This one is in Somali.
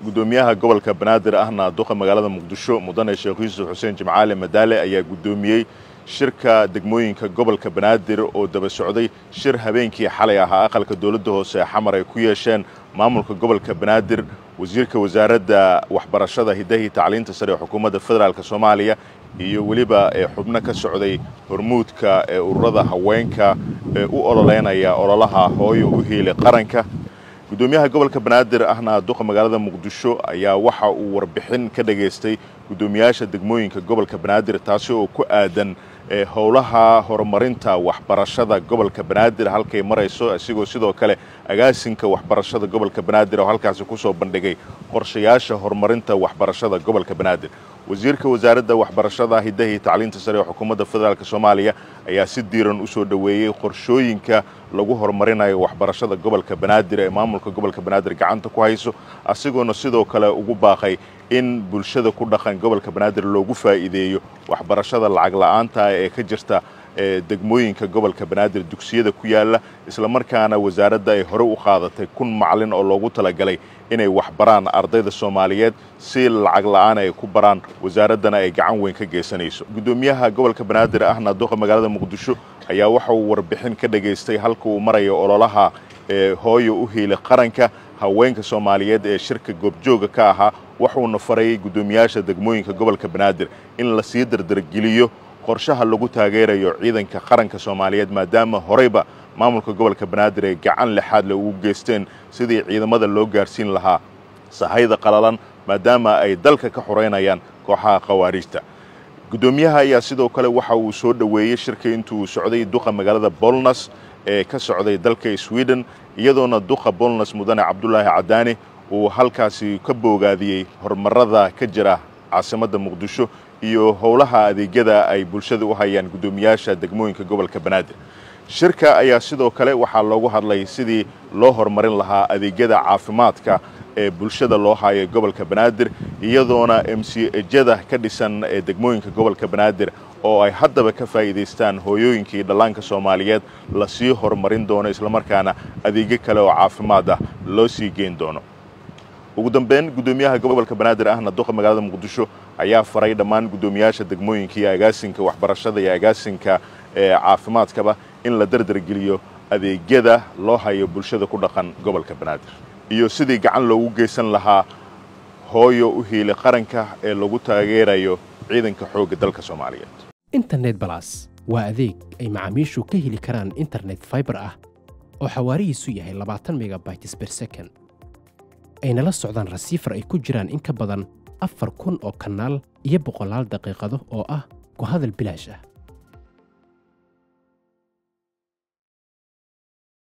gudoomiyaha gobolka banaadir ahna duqa magaalada muqdisho mudane sheekh yuusuf xuseen jimcaale madaale ayaa gudoomiyey shirka degmooyinka gobolka banaadir oo daba socday shir habeenkii xalay ahaa aqalka dowladda hoose ee xamar ay ku yeesheen maamulka gobolka banaadir wasiirka wasaaradda waxbarashada hidahii tacliinta sare ee xukuumadda federaalk soomaaliya iyo weliba xubno ka socday hormuudka ee ururada haweenka ee u ololeynaya ololaha hooyo u hiili qaranka gudoomiyaha gobolka banaadir ahna duqa magaalada muqdisho ayaa waxa uu warbixin ka dhageystay gudoomiyaasha degmooyinka gobolka banaadir taasi oo ku aadan howlaha horumarinta waxbarashada gobolka banaadir halkay marayso isigoo sidoo kale agaasinka waxbarashada gobolka banaadir oo halkaasi kusoo bandhigay qorshayaasha horumarinta waxbarashada gobolka banaadir wasiirka wasaaradda waxbarashada hidahii tacliinta sare ee xukuumadda federaalk soomaaliya ayaa si diiran usoo dhoweeyey qorshooyinka lagu horumarinayo waxbarashada gobolka banaadir ee maamulka gobolka banaadir gacanta ku hayso asigoona sidoo kale ugu baaqay in bulshada ku dhaqan gobolka banaadir loogu faa'iideeyo waxbarashada lacag la'aanta ee ka jirta degmooyinka gobolka banaadir dugsiyada ku yaala islamarkaana wasaaradda ay hore u qaadatay kun macalin oo loogu talagalay inay waxbaraan ardayda soomaaliyeed si lacag la'aan ay ku baraan wasaaraddana ay gacan weyn ka geysanayso gudoomiyaha gobolka banaadir ahna duqa magaalada muqdisho ayaa waxa uu warbixin ka dhageystay halka uu marayo ololaha hooyo u hiili qaranka haweenka soomaaliyeed ee shirka goobjooga ka ahaa wuxuuna farayay guddoomiyaasha degmooyinka gobolka banaadir in la sii dardargeliyo qorshaha lagu taageerayo ciidanka qaranka soomaaliyeed maadaama horeyba maamulka gobolka banaadir ay gacan lexaad le ugu geysteen sidii ciidamada loo gaarsiin lahaa sahayda qalalan maadaama ay dalka ka xoreynayaan kooxaha khawaariijta guddoomiyaha ayaa sidoo kale waxa uu soo dhoweeyey shirka intuu socday duqa magaalada bolnas ee ka socday dalka sweden iyadoona duqa bolnas mudane cabdulaahi cadaani uu halkaasi ka boogaadiyey horumarada ka jira caasimadda muqdisho iyo howlaha adeegyada ay bulshada u hayaan guddoomiyaasha degmooyinka gobolka banaadir shirka ayaa sidoo kale waxaa loogu hadlay sidii loo horumarin lahaa adeegyada caafimaadka ee bulshada loo hayo gobolka banaadir iyadoona m c ejada ka dhisan ee degmooyinka gobolka banaadir oo ay haddaba ka faa'iidaystaan hooyooyinkii dhallaanka soomaaliyeed lasii horumarin doono islamarkaana adeegyo kale oo caafimaad ah loo sii geyn doono ugu dambeyn guddoomiyaha gobolka banaadir ahna duqa magaalada muqdisho ayaa faray dhammaan guddoomiyaasha degmooyinka iyo agaasinka waxbarashada iyo agaasinka ee caafimaadkaba in la dardargeliyo adeegyada loo hayo bulshada ku dhaqan gobolka banaadir iyo sidii gacan loogu geysan lahaa hooyo u hiili qaranka ee lagu taageerayo ciidanka xoogga dalka soomaaliyeed internet balas waa adeeg ay macaamiishu ka heli karaan internet faibar ah oo xawaarihiisu yahay labaatan megabytes ber second ayna la socdaan rasiifar ay ku jiraan in ka badan afar kun oo kanaal iyo boqolaal daqiiqado oo ah ku hadal bilaash ah